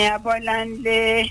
abọ́láńlé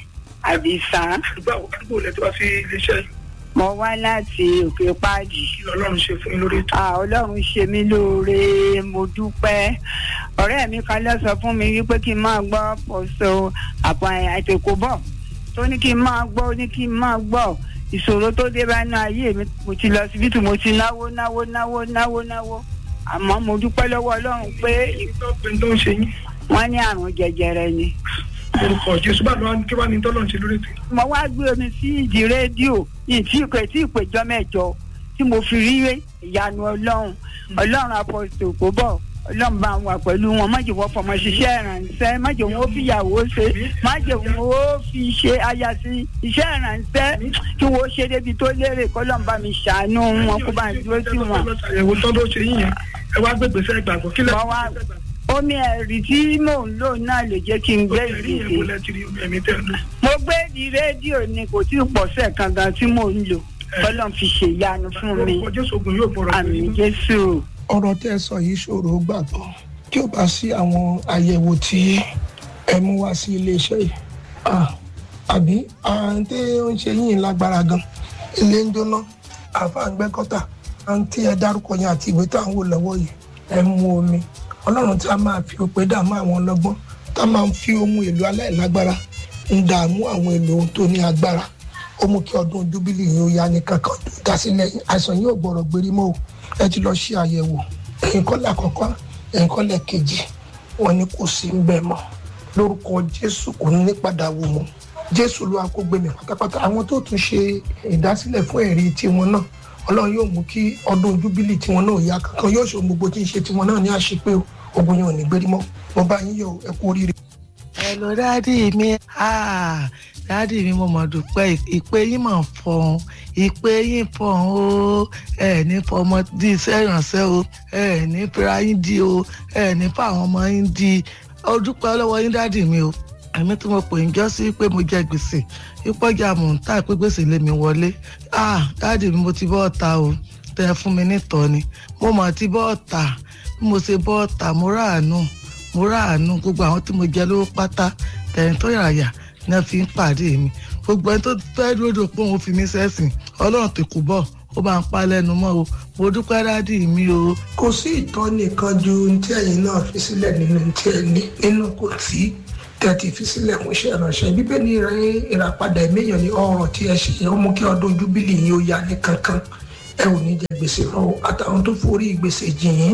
àdìsá báwo báwo lẹ ti wá sí iléeṣẹ́ yìí mo wá láti òkè páàdì kí lọ́lọ́run ṣe fún yín lórí ètò. Ah, ọlọ́run ṣe mí lóore mo dúpẹ́ ọ̀rẹ́ mi kan lọ sọ fún mi wípé kí n máa gbọ́ pọ̀ṣọ àpò àìtèkó bọ̀ tó ní kí n máa gbọ́ ó ní kí n máa gbọ́ ìṣòro tó dé bá inú ayé mi mo ti lọ síbítù mo ti náwó náwó náwó náwó náwó àmọ́ mo dúpẹ́ lọ́wọ́ ọlọ́run pé ìtọ́pẹ́ tó ń ṣe yín wọ́n ní àrùn jẹjẹrẹ ni orúkọ jésù bá lọ́wọ́ kí wàá ní tọ́lọ́run ṣe lórí ètò. mo wá gbé omi sí ìdí rédíò ní tí ìpè tí ìpèjọ mẹ́jọ tí mo fi rí ìyanu ọlọ́run ọlọ́run apọ̀sọ̀ kò bọ̀ ọlọ́run bá wà pẹ̀lú wọn má jẹ́ wọ́n fọmọ ṣiṣẹ́ ìrànṣẹ́ má jẹ́ wọ́n fi ìyàwó ṣe má jẹ́ wọ́n fi ṣe aya sí iṣẹ́ ìrànṣẹ́ kí wọ́n ṣe débi tó lérè kọ́lọ́run bá mi ṣàánú wọn kó bá ń dúró sí wọn. ẹ̀wò tán tó ṣe yín yẹn ẹ wá gbégbé sẹ́ gbàgbọ́ kí lẹ́ Mo wá- omi ẹ̀rí tí mò ń lò náà lè jẹ́ kí n gbé ẹ̀rí yẹn ìdíje kò lẹ́ ti rí ẹ̀mí tẹ̀ lọ. mo gbé di rédíò ni kò tí ì pọ̀sẹ̀ kan gan tí mò ń lò kọ́lọ́run fi ṣèyanu fún mi orúkọ jésù ogun yóò bọ̀rọ̀ àmì jésù. ọ̀rọ̀ tẹ́ ẹ sọ yìí ṣòro gbàgbọ́ tí ó bá sí àwọn àyẹ̀wò tí ẹ mú wá sí iléeṣẹ́ yìí Ah, àbí àǹtí ó ń ṣe yín lágbára gan ilé ń jóná àfàǹgbẹ́kọ́tà àǹtí ẹ dárúkọ yẹn àti ìwé tá à ń wò lọ́wọ́ yìí ẹ mú omi ọlọ́run tí a máa fi òpè dààmú àwọn ọlọ́gbọ́n tá a máa fi ohun èlò aláìlágbára ń dààmú àwọn èlò tó ní agbára ó mú kí ọdún júbílì yìí ó yá ní kankan dásílẹ̀ yìí àìsàn yóò gbọ́rọ̀ gbérí mọ́ o ẹ ti lọ ṣe àyẹ̀wò ẹ̀yìn kọ́lẹ̀ àkọ́kọ́ ẹ̀yìn kọ́lẹ̀ kejì wọn ni kò sí ń bẹ̀ mọ́ lórúkọ jésù kò ní padà wò mọ́ jésù ló wá kó gbé mi pátápátá àwọn tó tún ṣe ìdásílẹ̀ fún ẹ̀rí tiwọn náà ọlọ́run yóò mú kí ọdún júbílì tiwọn náà yá kankan yóò ṣe ohun gbogbo tí ń ṣe tiwọn náà ní àṣepé o ogun yẹn ò ní gbérí mọ́ mo bá yín yọ̀ ẹ kú oríire. hello dádì mi ah dádì mi mo mọ̀ dúpẹ́ ìpè yín mọ̀ fọ̀hún ìpè yín fọ̀hún o ẹ ní fọmọ di iṣẹ́ ìrànṣẹ́ o ẹ ní fira yín di o ẹ ní fáwọn ọmọ yín di ó dúpẹ́ lọ́wọ́ yín dádì mi o èmi tí mo pè ń jọ́ sí pé mo jẹ gbèsè ìpọ́jà mò ń tà pé gbèsè lé mi wọlé ah dádì mi mo ti bọ́ ọ̀tá o tẹ fún mi nítọ́ ni mo mọ̀ ti bọ́ ọ̀tá bí mo ṣe bọ́ ọ̀tá mo ráàánú mo ráàánú gbogbo àwọn tí mo jẹ lówó pátá tẹ̀yìn tó yàyà ní wọ́n fi ń pàdé mi gbogbo ẹni tó fẹ́ dúró pé òun fi mí sẹ́sìn ọlọ́run ti kú bọ̀ ó bá ń pa lẹ́nu mọ́ o mo dúpẹ́ dádì mi o. kò sí ìtọ́ni kan ju ohun tí ẹ̀yin náà fi sílẹ̀ nínú ohun tí ẹ ní nínú kò tí tẹ́ ti fi sílẹ̀ fún iṣẹ́ ìránṣẹ́ bíbélì rẹ̀ ìràpadà ẹ̀mẹ́yàn ní ọ̀rọ̀ tí ẹ ṣe ó mú kí ọdún júbílì yìí ó yá ní kankan ẹ ò ní jẹ gbèsè lọ́wọ́ àtàwọn tó forí gbèsè jìn yín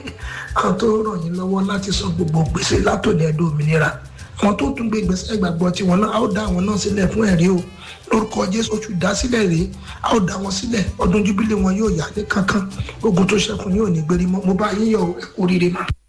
àwọn tó ràn yín lọ́wọ́ láti san gbogbo gbèsè látòní ẹ̀dùn òmìnira àwọn tó tún gbé gbèsè ìgbàgbọ́ tiwọn náà a ó dá àwọn náà sílẹ̀ fún ẹ̀rí o lórúkọ jésù oṣù dásílẹ̀ rèé a ó dá wọn sílẹ̀ ọdún júbílì wọn yóò yá ní kankan ogun tó ṣẹ́kùn yóò ní gbérí mọ́ mo bá yín yọ̀ ẹ kú oríire mà.